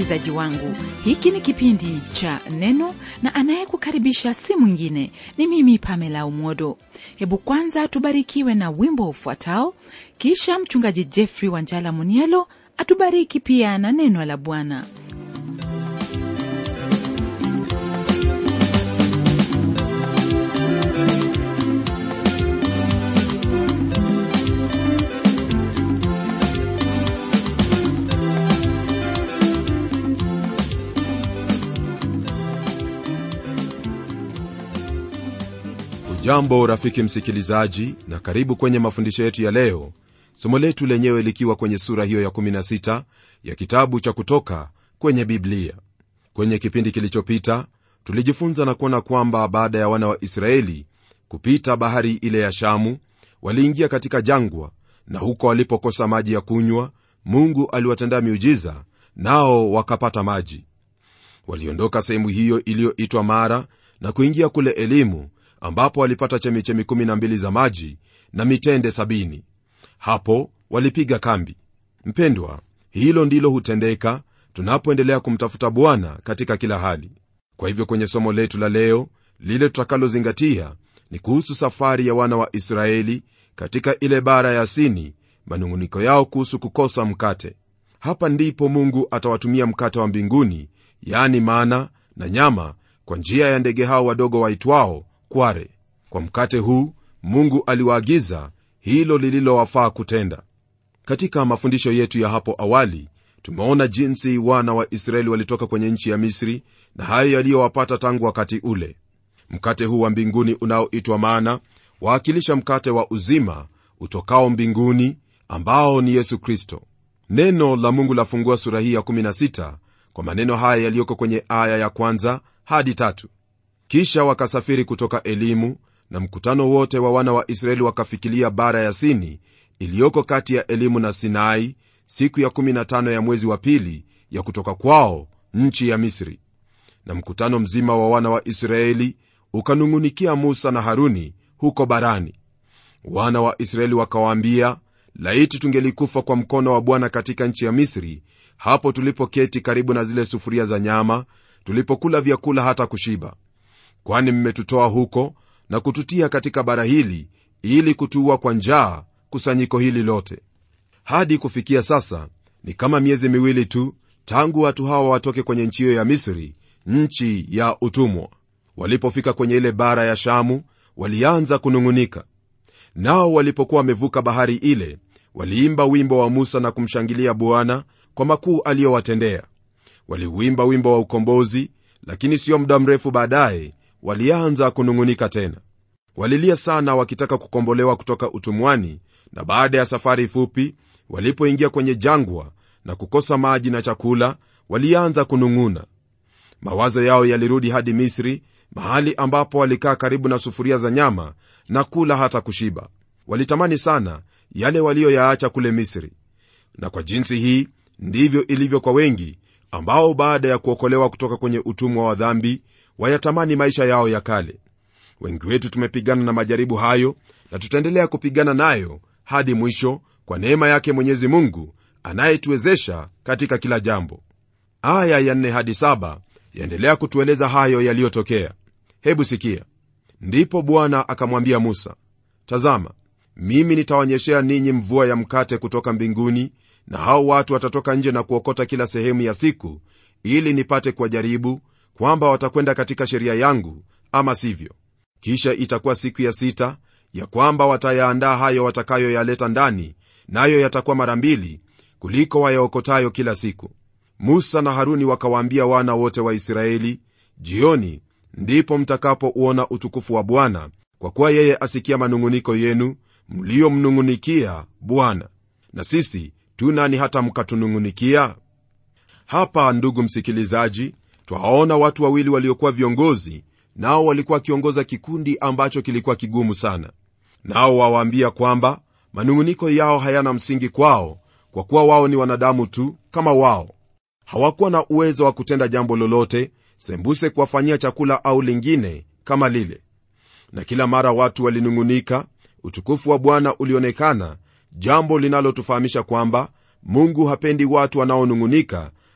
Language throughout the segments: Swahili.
msikilizaji wangu hiki ni kipindi cha neno na anayekukaribisha si mwingine ni mimi pamela umodo hebu kwanza tubarikiwe na wimbo ufuatao kisha mchungaji jeffrey wanjala munielo atubariki pia na neno la bwana jambo rafiki msikilizaji na karibu kwenye mafundisho yetu ya leo somo letu lenyewe likiwa kwenye sura hiyo ya 16 ya kitabu cha kutoka kwenye biblia kwenye kipindi kilichopita tulijifunza na kuona kwamba baada ya wana wa israeli kupita bahari ile ya shamu waliingia katika jangwa na huko walipokosa maji ya kunywa mungu aliwatendea miujiza nao wakapata maji waliondoka sehemu hiyo iliyoitwa mara na kuingia kule elimu ambapo walipata chemichemi 12 za maji na mitende 70 hapo walipiga kambi mpendwa hilo ndilo hutendeka tunapoendelea kumtafuta bwana katika kila hali kwa hivyo kwenye somo letu la leo lile tutakalozingatia ni kuhusu safari ya wana wa israeli katika ile bara ya sini manung'uniko yao kuhusu kukosa mkate hapa ndipo mungu atawatumia mkate wa mbinguni yani mana na nyama kwa njia ya ndege hao wadogo waitwao kware kwa mkate huu mungu aliwaagiza hilo lililowafaa kutenda katika mafundisho yetu ya hapo awali tumeona jinsi wana wa israeli walitoka kwenye nchi ya misri na hayo yaliyowapata tangu wakati ule mkate huu wa mbinguni unaoitwa mana waakilisha mkate wa uzima utokao mbinguni ambao ni yesu kristo neno la mungu lafungua sura hii ya 16 kwa maneno haya yaliyoko kwenye aya ya kwanza hadi tatu kisha wakasafiri kutoka elimu na mkutano wote wa wana wa israeli wakafikilia bara ya sini iliyoko kati ya elimu na sinai siku ya 15 ya mwezi wa pili ya kutoka kwao nchi ya misri na mkutano mzima wa wana wa israeli ukanung'unikia musa na haruni huko barani wana wa israeli wakawaambia laiti tungelikufa kwa mkono wa bwana katika nchi ya misri hapo tulipoketi karibu na zile sufuria za nyama tulipokula vyakula hata kushiba kwani mmetutoa huko na kututia katika bara hili ili kutuua kwa njaa kusanyiko hili lote hadi kufikia sasa ni kama miezi miwili tu tangu watu hawa watoke kwenye nchi hiyo ya misri nchi ya utumwa walipofika kwenye ile bara ya shamu walianza kunung'unika nao walipokuwa wamevuka bahari ile waliimba wimbo wa musa na kumshangilia bwana kwa makuu aliyowatendea waliuimba wimbo wa ukombozi lakini sio muda mrefu baadaye walianza kunung'unika tena walilia sana wakitaka kukombolewa kutoka utumwani na baada ya safari fupi walipoingia kwenye jangwa na kukosa maji na chakula walianza kunung'una mawazo yao yalirudi hadi misri mahali ambapo walikaa karibu na sufuria za nyama na kula hata kushiba walitamani sana yale waliyoyaacha kule misri na kwa jinsi hii ndivyo ilivyo kwa wengi ambao baada ya kuokolewa kutoka kwenye utumwa wa dhambi wayatamani maisha yao ya kale wengi wetu tumepigana na majaribu hayo na tutaendelea kupigana nayo hadi mwisho kwa neema yake mwenyezi mungu anayetuwezesha katika kila jambo aya ya 4 hadi 7 yaendelea kutueleza hayo yaliyotokea hebu sikia ndipo bwana akamwambia musa tazama mimi nitaonyeshea ninyi mvua ya mkate kutoka mbinguni na hao watu watatoka nje na kuokota kila sehemu ya siku ili nipate kuwajaribu kwamba watakwenda katika sheria yangu ama sivyo kisha itakuwa siku ya sita ya kwamba watayaandaa hayo watakayoyaleta ndani nayo na yatakuwa mara mbili kuliko wayaokotayo kila siku musa na haruni wakawaambia wana wote wa israeli jioni ndipo mtakapouona utukufu wa bwana kwa kuwa yeye asikia manung'uniko yenu mliyomnung'unikia bwana na sisi tu nani hata mkatunung'unikia hapa ndugu msikilizaji twawaona watu wawili waliokuwa viongozi nao walikuwa wakiongoza kikundi ambacho kilikuwa kigumu sana nao wawaambia kwamba manung'uniko yao hayana msingi kwao kwa kuwa wao ni wanadamu tu kama wao hawakuwa na uwezo wa kutenda jambo lolote sembuse kuwafanyia chakula au lingine kama lile na kila mara watu walinung'unika utukufu wa bwana ulionekana jambo linalotufahamisha kwamba mungu hapendi watu wanaonung'unika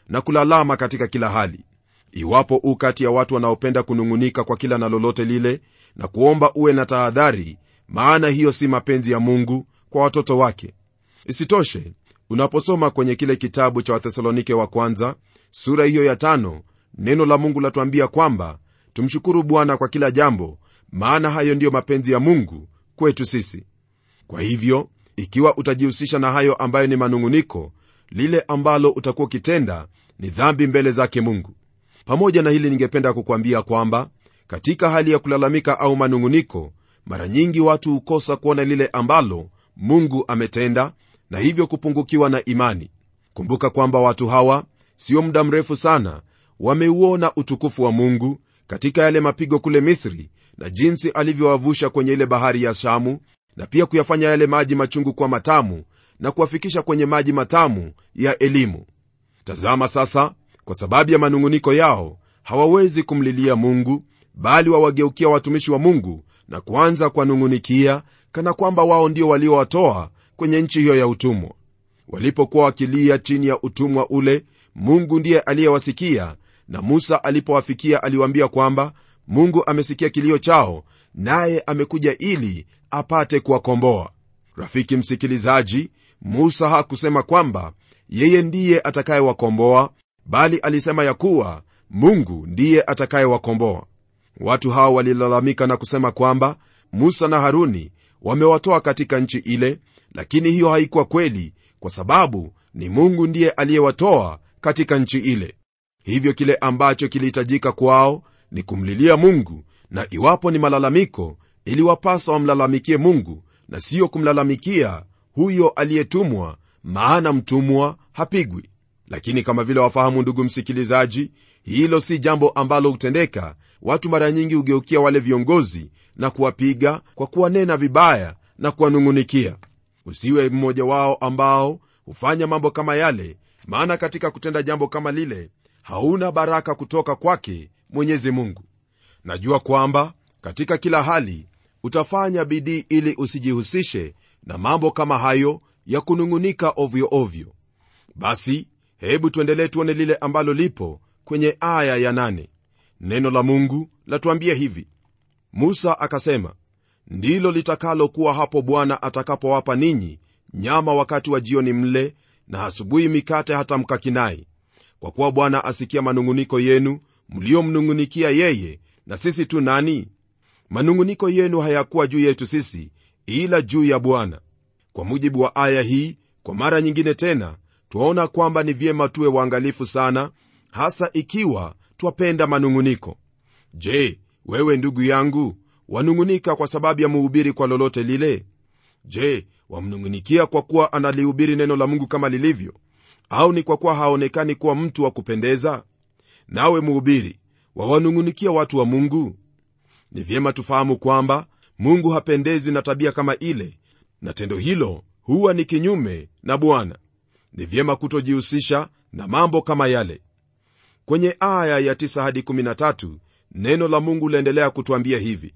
na kulalama katika kila hali iwapo u kati ya watu wanaopenda kunung'unika kwa kila na lolote lile na kuomba uwe na tahadhari maana hiyo si mapenzi ya mungu kwa watoto wake isitoshe unaposoma kwenye kile kitabu cha wathesalonike wa kwanza sura hiyo ya tano neno la mungu latuambia kwamba tumshukuru bwana kwa kila jambo maana hayo ndiyo mapenzi ya mungu kwetu sisi kwa hivyo ikiwa utajihusisha na hayo ambayo ni manung'uniko lile ambalo utakuwa ukitenda ni dhambi mbele zake mungu pamoja na hili ningependa kukwambia kwamba katika hali ya kulalamika au manung'uniko mara nyingi watu hukosa kuona lile ambalo mungu ametenda na hivyo kupungukiwa na imani kumbuka kwamba watu hawa sio muda mrefu sana wameuona utukufu wa mungu katika yale mapigo kule misri na jinsi alivyowavusha kwenye ile bahari ya shamu na pia kuyafanya yale maji machungu kuwa matamu na kuwafikisha kwenye maji matamu ya elimu tazama sasa kwa sababu ya manung'uniko yao hawawezi kumlilia mungu bali wawageukia watumishi wa mungu na kuanza kuwanung'unikia kana kwamba wao ndio waliowatoa kwenye nchi hiyo ya utumwa walipokuwa wakilia chini ya utumwa ule mungu ndiye aliyewasikia na musa alipowafikia aliwaambia kwamba mungu amesikia kilio chao naye amekuja ili apate kuwakomboa rafiki msikilizaji musa hakusema kwamba yeye ndiye atakayewakomboa bali alisema ya kuwa mungu ndiye atakayewakomboa watu hawa walilalamika na kusema kwamba musa na haruni wamewatoa katika nchi ile lakini hiyo haikuwa kweli kwa sababu ni mungu ndiye aliyewatoa katika nchi ile hivyo kile ambacho kilihitajika kwao ni kumlilia mungu na iwapo ni malalamiko iliwapasa wamlalamikie mungu na siyo kumlalamikia huyo aliyetumwa maana mtumwa hapigwi lakini kama vile wafahamu ndugu msikilizaji hilo si jambo ambalo hutendeka watu mara nyingi hugeukia wale viongozi na kuwapiga kwa kuwanena vibaya na kuwanung'unikia usiwe mmoja wao ambao hufanya mambo kama yale maana katika kutenda jambo kama lile hauna baraka kutoka kwake mwenyezi mungu najua kwamba katika kila hali utafanya bidii ili usijihusishe na mambo kama hayo ya kunung'unika ovyo ovyo basi hebu tuendelee tuone lile ambalo lipo kwenye aya ya nane. neno la mungu latuambia hivi musa akasema ndilo litakalokuwa hapo bwana atakapowapa ninyi nyama wakati wa jioni mle na asubuhi mikate hata mkakinai kwa kuwa bwana asikia manung'uniko yenu mliomnung'unikia yeye na sisi tu nani manung'uniko yenu hayakuwa juu yetu sisi ila juu ya bwana kwa mujibu wa aya hii kwa mara nyingine tena twaona kwamba ni vyema tuwe waangalifu sana hasa ikiwa twapenda manung'uniko je wewe ndugu yangu wanung'unika kwa sababu ya muhubiri kwa lolote lile je wamnung'unikia kwa kuwa analihubiri neno la mungu kama lilivyo au ni kwa kuwa haonekani kuwa mtu wa kupendeza nawe mhubiri wawanung'unikia watu wa mungu ni vyema tufahamu kwamba mungu hapendezwi na tabia kama ile na tendo hilo huwa ni kinyume na bwana ni vyema kutojihusisha na mambo kama yale kwenye aya ya 9 hadi 13 neno la mungu laendelea kutwambia hivi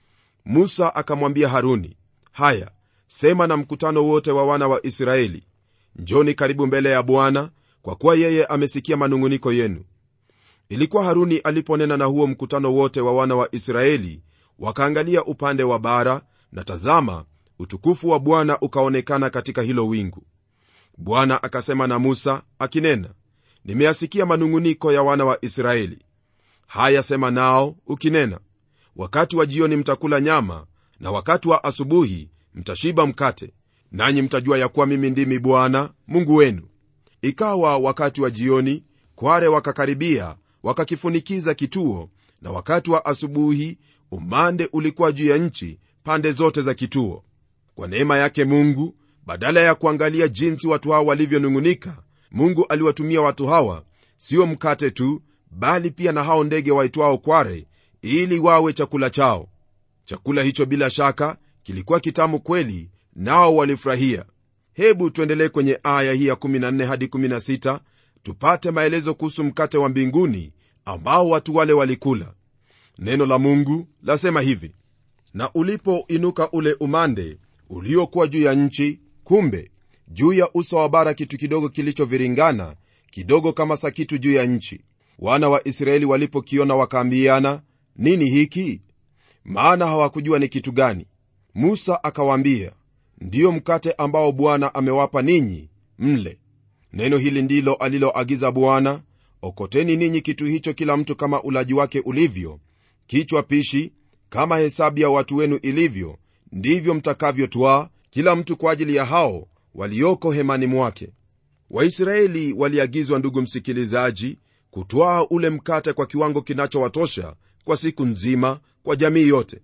musa akamwambia haruni haya sema na mkutano wote wa wana wa israeli njoni karibu mbele ya bwana kwa kuwa yeye amesikia manung'uniko yenu ilikuwa haruni aliponena na huo mkutano wote wa wana wa israeli wakaangalia upande wa bara na tazama utukufu wa bwana ukaonekana katika hilo wingu bwana akasema na musa akinena nimeyasikia manung'uniko ya wana wa israeli haya sema nao ukinena wakati wa jioni mtakula nyama na wakati wa asubuhi mtashiba mkate nanyi mtajua ya kuwa mimi ndimi bwana mungu wenu ikawa wakati wa jioni kware wakakaribia wakakifunikiza kituo na wakati wa asubuhi umande ulikuwa juu ya nchi pande zote za kituo kwa neema yake mungu badala ya kuangalia jinsi watu hawa walivyonung'unika mungu aliwatumia watu hawa sio mkate tu bali pia na hao ndege waitwao kware ili wawe chakula chao chakula hicho bila shaka kilikuwa kitamu kweli nao walifurahia hebu tuendelee kwenye aya hii ya 14 hadi 16 tupate maelezo kuhusu mkate wa mbinguni ambao watu wale walikula neno la mungu lasema hivi na ulipoinuka ule umande uliokuwa juu ya nchi kumbe juu ya uso wa bara kitu kidogo kilichoviringana kidogo kama sakitu juu ya nchi wana wa israeli walipokiona wakaambiana nini hiki maana hawakujua ni kitu gani musa akawaambia ndiyo mkate ambao bwana amewapa ninyi mle neno hili ndilo aliloagiza bwana okoteni ninyi kitu hicho kila mtu kama ulaji wake ulivyo kichwa pishi kama hesabu ya watu wenu ilivyo ndivyo mtakavyotwaa kila mtu kwa ajili ya hao walioko hemani mwake waisraeli waliagizwa ndugu msikilizaji kutwaa ule mkate kwa kiwango kinachowatosha kwa siku nzima kwa jamii yote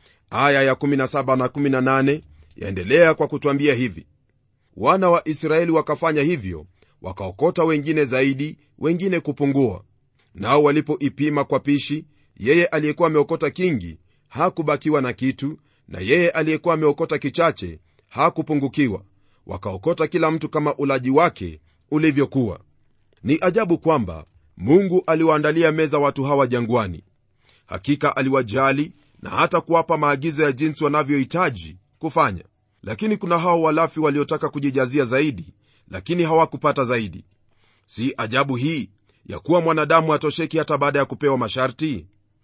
aya ya17 na 18 yaendelea kwa kutwambia hivi wana wa israeli wakafanya hivyo wakaokota wengine zaidi wengine kupungua nao walipoipima kwa pishi yeye aliyekuwa ameokota kingi hakubakiwa na kitu na yeye aliyekuwa ameokota kichache hakupungukiwa wakaokota kila mtu kama ulaji wake ulivyokuwa ni ajabu kwamba mungu aliwaandalia meza watu hawa jangwani hakika aliwajali na hata kuwapa maagizo ya jinsi wanavyohitaji kufanya lakini kuna hao walafi waliotaka kujijazia zaidi lakini hawakupata zaidi si ajabu hii ya kuwa mwanadamu hatosheki hata baada ya kupewa masharti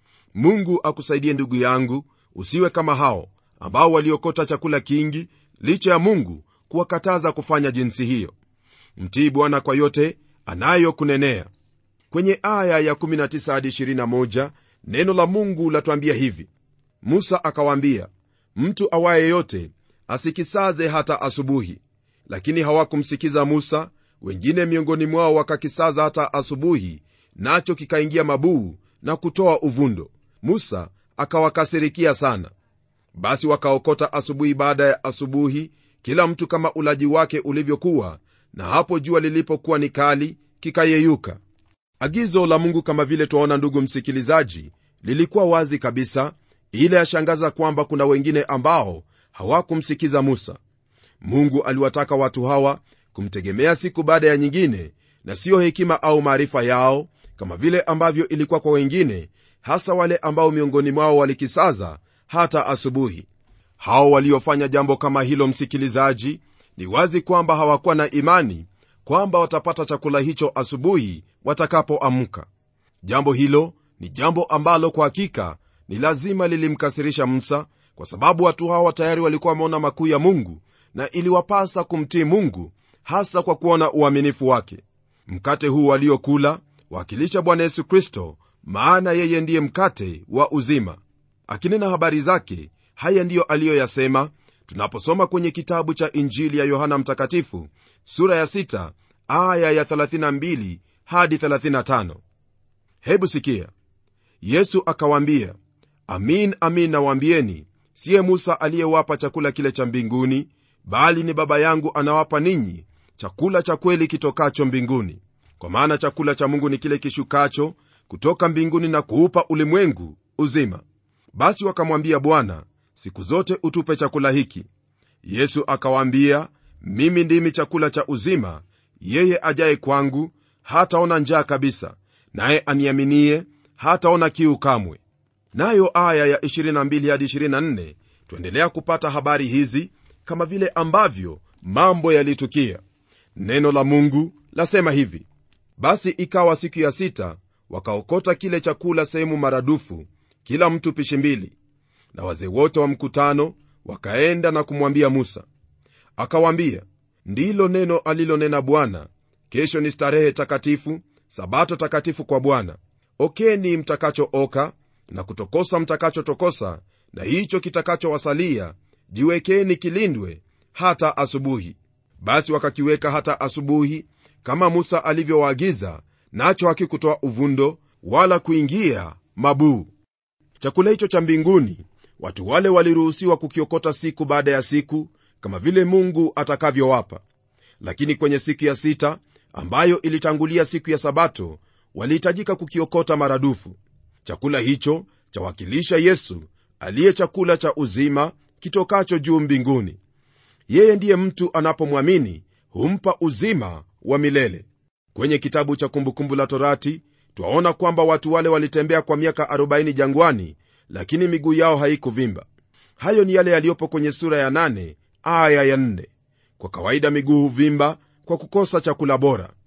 mungu akusaidie ndugu yangu usiwe kama hao ambao waliokota chakula kingi licha ya mungu kuwakataza kufanya jinsi hiyo mtii bwana kwa yote anayokunenea kwenye aya ya 19 hadi 21 neno la mungu latwambia hivi musa akawaambia mtu awaye yote asikisaze hata asubuhi lakini hawakumsikiza musa wengine miongoni mwao wakakisaza hata asubuhi nacho kikaingia mabuu na kutoa uvundo musa akawakasirikia sana basi wakaokota asubuhi baada ya asubuhi kila mtu kama ulaji wake ulivyokuwa na hapo jua lilipokuwa ni kali kikayeyuka agizo la mungu kama vile twaona ndugu msikilizaji lilikuwa wazi kabisa ile yashangaza kwamba kuna wengine ambao hawakumsikiza musa mungu aliwataka watu hawa kumtegemea siku baada ya nyingine na siyo hekima au maarifa yao kama vile ambavyo ilikuwa kwa wengine hasa wale ambao miongoni mwao walikisaza hata asubuhi hao waliofanya jambo kama hilo msikilizaji ni wazi kwamba hawakuwa na imani kwamba watapata chakula hicho asubuhi watakapoamka jambo hilo ni jambo ambalo kwa hakika ni lazima lilimkasirisha musa kwa sababu watu hawa tayari walikuwa wameona makuu ya mungu na iliwapasa kumtii mungu hasa kwa kuona uaminifu wake mkate huu waliokula wakilisha bwana yesu kristo maana yeye ndiye mkate wa uzima akinena habari zake haya ndiyo aliyoyasema tunaposoma kwenye kitabu cha injili ya yohana mtakatifu sura ya 6 aya ya 32 hadi 35 hebu sikia yesu akawaambia amin amin nawaambieni siye musa aliyewapa chakula kile cha mbinguni bali ni baba yangu anawapa ninyi chakula cha kweli kitokacho mbinguni kwa maana chakula cha mungu ni kile kishukacho kutoka mbinguni na kuupa ulimwengu uzima basi wakamwambia bwana siku zote utupe chakula hiki yesu akawaambia mimi ndimi chakula cha uzima yeye ajaye kwangu hataona njaa kabisa naye aniaminie hataona kiu kamwe nayo aya ya 22 hadi 24 tuendelea kupata habari hizi kama vile ambavyo mambo yalitukia neno la mungu lasema hivi basi ikawa siku ya sita wakaokota kile chakula sehemu maradufu kila mtu pishi mbili na wazee wote wa mkutano wakaenda na kumwambia musa akawaambia ndilo neno alilonena bwana kesho ni starehe takatifu sabato takatifu kwa bwana okeni mtakachooka na kutokosa mtakachotokosa na hicho kitakachowasalia jiwekeni kilindwe hata asubuhi basi wakakiweka hata asubuhi kama musa alivyowaagiza nacho hakikutoa uvundo wala kuingia mabuu chakula hicho cha mbinguni watu wale waliruhusiwa kukiokota siku baada ya siku kama vile mungu atakavyowapa lakini kwenye siku ya sita ambayo ilitangulia siku ya sabato walihitajika kukiokota maradufu chakula hicho chawakilisha yesu aliye chakula cha uzima kitokacho juu mbinguni yeye ndiye mtu anapomwamini humpa uzima wa milele kwenye kitabu cha kumbukumbu la torati twaona kwamba watu wale walitembea kwa miaka 40 jangwani lakini miguu yao haikuvimba hayo ni yale yaliyopo kwenye sura ya 8 aya ya 4 kwa kawaida miguu huvimba kwa kukosa chakula bora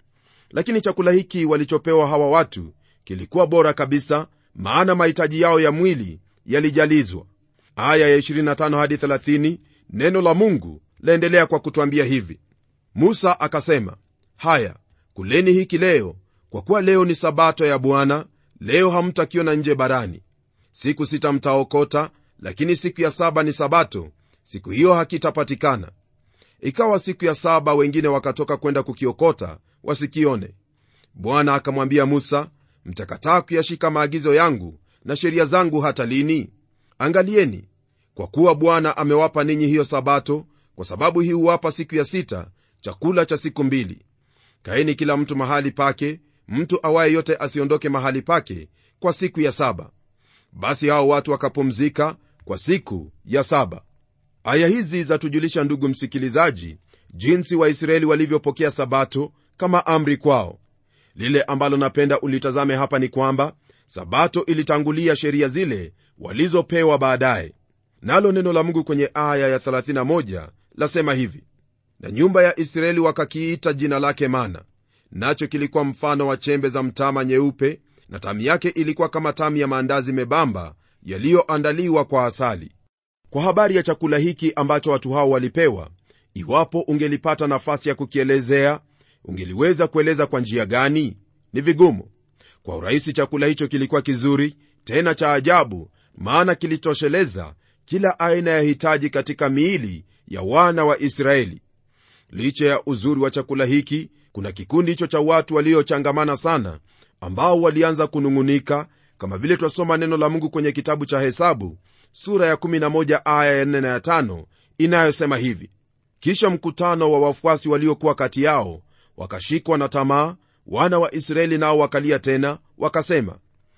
lakini chakula hiki walichopewa hawa watu kilikuwa bora kabisa maana mahitaji yao ya mwili yalijalizwa aya ya 25 hadi 30 neno la mungu laendelea kwa kutwambia hivi musa akasema haya kuleni hiki leo kwa kuwa leo ni sabato ya bwana leo hamtakiona nje barani siku sita mtaokota lakini siku ya saba ni sabato siku hiyo hakitapatikana ikawa siku ya saba wengine wakatoka kwenda kukiokota wasikione bwana akamwambia musa mtakataa kuyashika maagizo yangu na sheria zangu hata lini angalieni kwa kuwa bwana amewapa ninyi hiyo sabato kwa sababu hii huwapa siku ya sita chakula cha siku mbili kaeni kila mtu mahali pake mtu awaye yote asiondoke mahali pake kwa siku ya saba basi hao watu wakapumzika kwa siku ya saba aya hizi zatujulisha ndugu msikilizaji jinsi waisraeli walivyopokea sabato kama amri kwao lile ambalo napenda ulitazame hapa ni kwamba sabato ilitangulia sheria zile walizopewa baadaye nalo neno la mungu kwenye aya ya 31 lasema hivi na nyumba ya israeli wakakiita jina lake mana nacho kilikuwa mfano wa chembe za mtama nyeupe na tamu yake ilikuwa kama tamu ya maandazi membamba yaliyoandaliwa kwa asali kwa habari ya chakula hiki ambacho watu hao walipewa iwapo ungelipata nafasi ya kukielezea ungeliweza kueleza kwa njia gani ni vigumu kwa urahisi chakula hicho kilikuwa kizuri tena cha ajabu maana kilitosheleza kila aina ya hitaji katika miili ya wana wa israeli licha ya uzuri wa chakula hiki kuna kikundi hicho cha watu waliochangamana sana ambao walianza kunung'unika kama vile twasoma neno la mungu kwenye kitabu cha hesabu sura ya 11 aya ya 4 na ya 5 inayosema hivi kisha mkutano wa wafuasi waliokuwa kati yao wakashikwa na tamaa wana wa israeli nao wakalia tena wakasema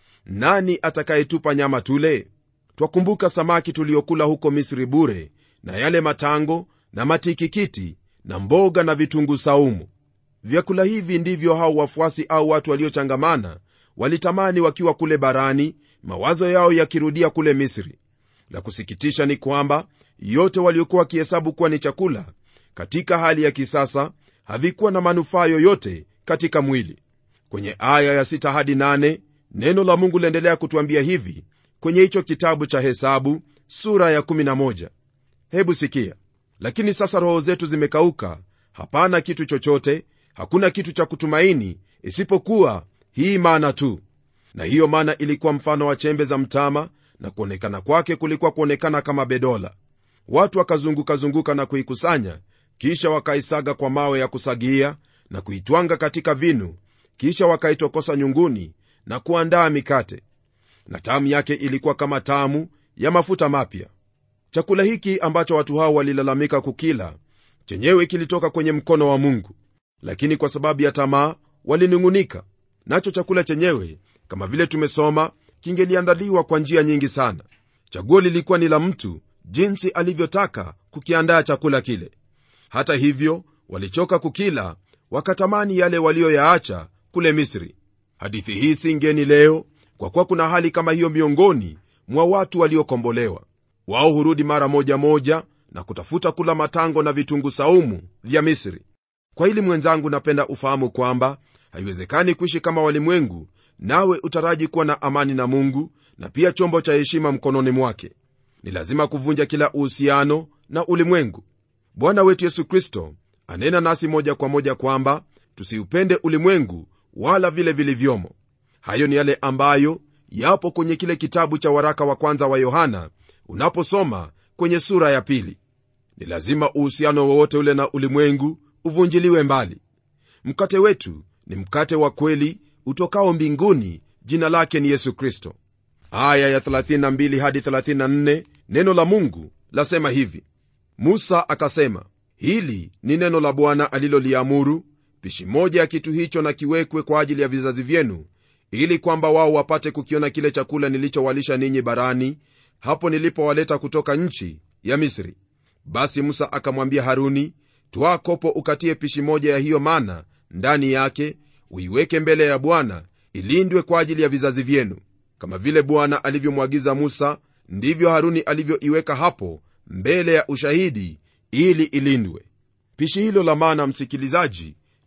nani atakayetupa nyama tule twakumbuka samaki tuliokula huko misri bure na yale matango na matikikiti na mboga na vitunguu saumu vyakula hivi ndivyo hao wafuasi au watu waliochangamana walitamani wakiwa kule barani mawazo yao yakirudia kule misri la kusikitisha ni kwamba yote waliokuwa wakihesabu kuwa ni chakula katika hali ya kisasa havikuwa na manufaa yoyote katika mwili kwenye aya ya 6 hadi 8 neno la mungu liendelea kutwambia hivi kwenye hicho kitabu cha hesabu sura ya 11 hebu sikia lakini sasa roho zetu zimekauka hapana kitu chochote hakuna kitu cha kutumaini isipokuwa hii mana tu na hiyo mana ilikuwa mfano wa chembe za mtama na kuonekana kwake kulikuwa kuonekana kama bedola watu wakazungukazunguka na kuikusanya kisha wakaisaga kwa mawe ya kusagia na kuitwanga katika vinu kisha wakaitokosa nyunguni na kuandaa mikate na tamu yake ilikuwa kama tamu ya mafuta mapya chakula hiki ambacho watu hao walilalamika kukila chenyewe kilitoka kwenye mkono wa mungu lakini kwa sababu ya tamaa walinung'unika nacho chakula chenyewe kama vile tumesoma kingeliandaliwa kwa njia nyingi sana chaguo lilikuwa ni la mtu jinsi alivyotaka kukiandaa chakula kile hata hivyo walichoka kukila wakatamani yale walioyaacha kule misri hadithi hii si ngeni leo kwa kuwa kuna hali kama hiyo miongoni mwa watu waliokombolewa wao hurudi mara moja moja na kutafuta kula matango na vitungu saumu vya misri kwa hili mwenzangu napenda ufahamu kwamba haiwezekani kuishi kama walimwengu nawe utaraji kuwa na amani na mungu na pia chombo cha heshima mkononi mwake ni lazima kuvunja kila uhusiano na ulimwengu bwana wetu yesu kristo anena nasi moja kwa moja kwamba tusiupende ulimwengu wala vile vilivyomo hayo ni yale ambayo yapo kwenye kile kitabu cha waraka wa kwanza wa yohana unaposoma kwenye sura ya pili ni lazima uhusiano wowote ule na ulimwengu uvunjiliwe mbali mkate wetu ni mkate wa kweli utokao mbinguni jina lake ni yesu kristo aya ya 32 hadi 34 neno la mungu lasema hivi musa akasema hili ni neno la bwana aliloliamuru pishi moja ya kitu hicho na kiwekwe kwa ajili ya vizazi vyenu ili kwamba wao wapate kukiona kile chakula nilichowalisha ninyi barani hapo nilipowaleta kutoka nchi ya misri basi musa akamwambia haruni twaa kopo ukatie pishi moja ya hiyo mana ndani yake uiweke mbele ya bwana ilindwe kwa ajili ya vizazi vyenu kama vile bwana alivyomwagiza musa ndivyo haruni alivyoiweka hapo mbele ya ushahidi ili ilindwe pishi hilo la mana msikilizaji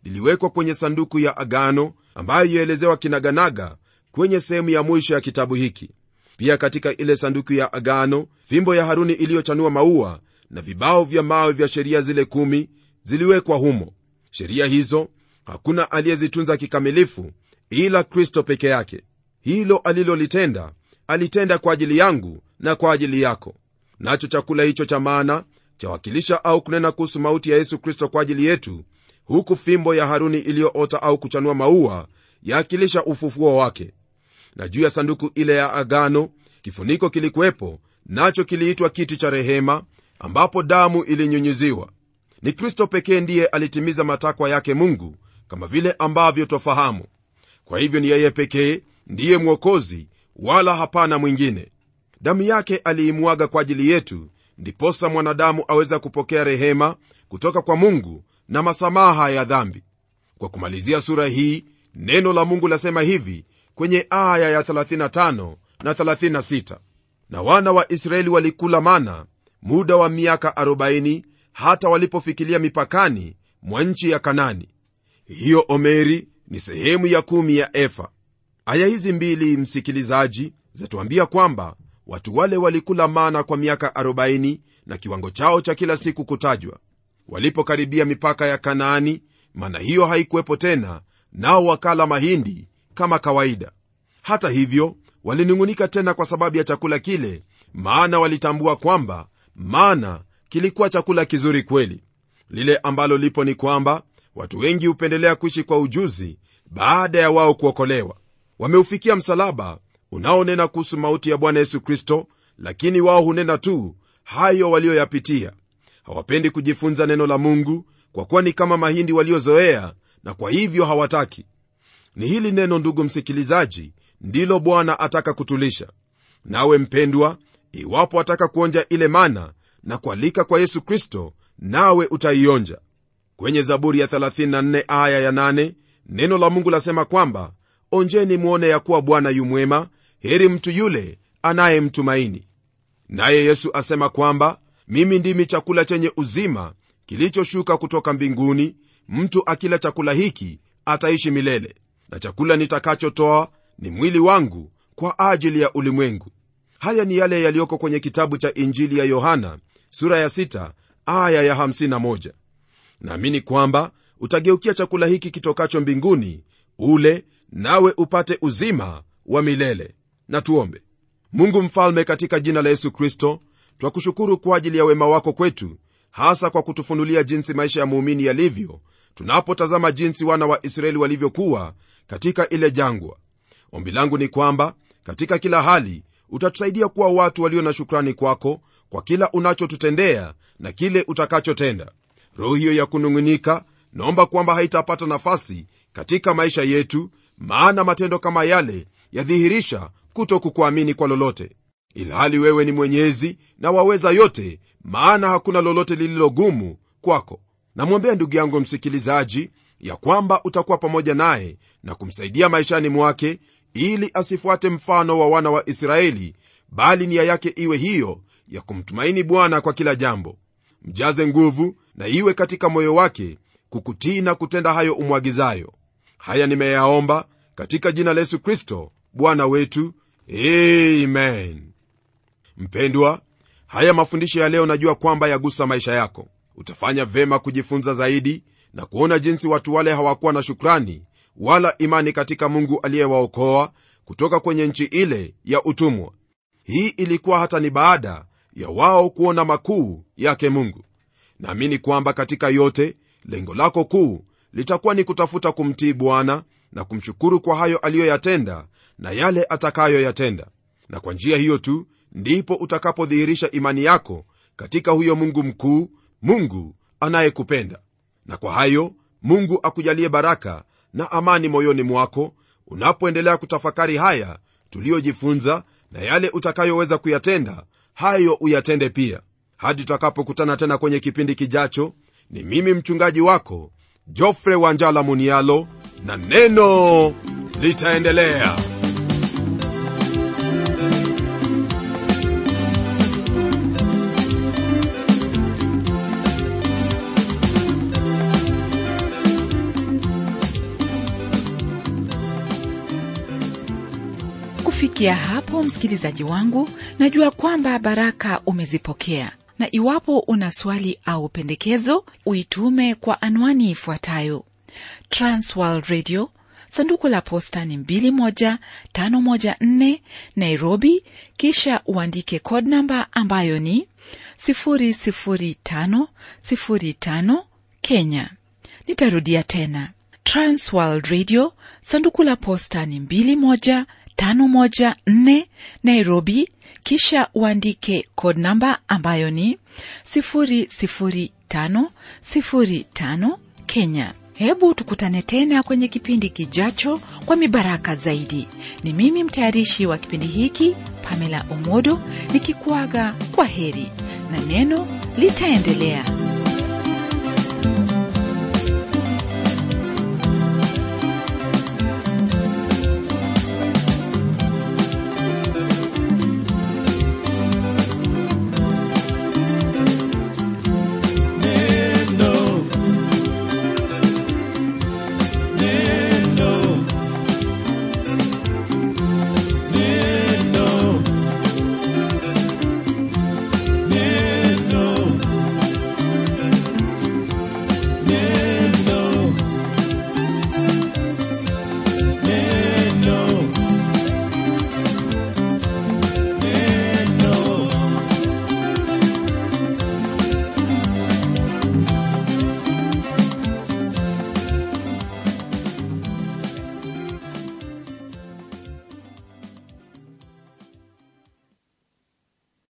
liliwekwa kwenye sanduku ya agano ambayo yaelezewa kinaganaga kwenye sehemu ya mwisho ya kitabu hiki pia katika ile sanduku ya agano fimbo ya haruni iliyochanua maua na vibao vya mawe vya sheria zile kumi ziliwekwa humo sheria hizo hakuna aliyezitunza kikamilifu ila kristo peke yake hilo alilolitenda alitenda kwa ajili yangu na kwa ajili yako nacho chakula hicho cha maana chawakilisha au kunena kuhusu mauti ya yesu kristo kwa ajili yetu huku fimbo ya haruni iliyoota au kuchanua maua yaakilisha ufufuo wake na juu ya sanduku ile ya agano kifuniko kilikuwepo nacho kiliitwa kiti cha rehema ambapo damu ilinyunyiziwa ni kristo pekee ndiye alitimiza matakwa yake mungu kama vile ambavyo twafahamu kwa hivyo ni yeye pekee ndiye mwokozi wala hapana mwingine damu yake aliimwaga kwa ajili yetu ndiposa mwanadamu aweza kupokea rehema kutoka kwa mungu na masamaha ya dhambi kwa kumalizia sura hii neno la mungu lasema hivi kwenye aya ya 35 na 36 na wana wa israeli walikula mana muda wa miaka 40 hata walipofikilia mipakani mwa nchi ya kanani hiyo omeri ni sehemu ya kumi ya efa aya hizi mbili msikilizaji zatuambia kwamba watu wale walikula mana kwa miaka 40 na kiwango chao cha kila siku kutajwa walipokaribia mipaka ya kanaani mana hiyo haikuwepo tena nao wakala mahindi kama kawaida hata hivyo walinung'unika tena kwa sababu ya chakula kile maana walitambua kwamba mana kilikuwa chakula kizuri kweli lile ambalo lipo ni kwamba watu wengi hupendelea kuishi kwa ujuzi baada ya wao kuokolewa wameufikia msalaba unaonena kuhusu mauti ya bwana yesu kristo lakini wao hunena tu hayo walioyapitia hawapendi kujifunza neno la mungu kwa kuwa ni kama mahindi waliozoea na kwa hivyo hawataki ni hili neno ndugu msikilizaji ndilo bwana ataka kutulisha nawe mpendwa iwapo ataka kuonja ile mana na kualika kwa yesu kristo nawe utaionja kwenye zaburi ya 34 aya ya 8 neno la mungu lasema kwamba onjeni mwone ya kuwa bwana yumwema heri mtu yule anayemtumaini naye yesu asema kwamba mimi ndimi chakula chenye uzima kilichoshuka kutoka mbinguni mtu akila chakula hiki ataishi milele na chakula nitakachotoa ni mwili wangu kwa ajili ya ulimwengu haya ni yale yaliyoko kwenye kitabu cha injili ya yohana sura ya 6 aya ya 51 naamini kwamba utageukia chakula hiki kitokacho mbinguni ule nawe upate uzima wa milele na tuombe mungu mfalme katika jina la yesu kristo twakushukuru kwa ajili ya wema wako kwetu hasa kwa kutufunulia jinsi maisha ya muumini yalivyo tunapotazama jinsi wana wa israeli walivyokuwa katika ile jangwa ombi langu ni kwamba katika kila hali utatusaidia kuwa watu walio na shukrani kwako kwa kila unachotutendea na kile utakachotenda roho hiyo ya kunung'unika naomba kwamba haitapata nafasi katika maisha yetu maana matendo kama yale yadhihirisha kuto kukuamini kwa lolote ilhali wewe ni mwenyezi na waweza yote maana hakuna lolote lililogumu kwako namwombea ndugu yangu msikilizaji ya kwamba utakuwa pamoja naye na kumsaidia maishani mwake ili asifuate mfano wa wana wa israeli bali nia yake iwe hiyo ya kumtumaini bwana kwa kila jambo mjaze nguvu na iwe katika moyo wake kukutii na kutenda hayo umwagizayo haya nimeyaomba katika jina la yesu kristo bwana wetu amen mpendwa haya mafundisho ya leo najua kwamba yagusa maisha yako utafanya vema kujifunza zaidi na kuona jinsi watu wale hawakuwa na shukrani wala imani katika mungu aliyewaokoa kutoka kwenye nchi ile ya utumwa hii ilikuwa hata ni baada ya wao kuona makuu yake mungu naamini kwamba katika yote lengo lako kuu litakuwa ni kutafuta kumtii bwana na kumshukuru kwa hayo aliyoyatenda na yale atakayoyatenda na kwa njia hiyo tu ndipo utakapodhihirisha imani yako katika huyo mungu mkuu mungu anayekupenda na kwa hayo mungu akujalie baraka na amani moyoni mwako unapoendelea kutafakari haya tuliyojifunza na yale utakayoweza kuyatenda hayo uyatende pia hadi tutakapokutana tena kwenye kipindi kijacho ni mimi mchungaji wako jofre wanjala munialo na neno litaendelea kufikia hapo msikilizaji wangu najua kwamba baraka umezipokea na iwapo una swali au pendekezo uitume kwa anwani ifuatayo transworld radio sanduku la posta ni 21514 nairobi kisha uandike code namba ambayo ni 00505 kenya nitarudia tena transworld radio sanduku la posta ni 21514 nairobi kisha uandike code namba ambayo ni 00505 kenya hebu tukutane tena kwenye kipindi kijacho kwa mibaraka zaidi ni mimi mtayarishi wa kipindi hiki pamela omodo nikikuaga kwa heri na neno litaendelea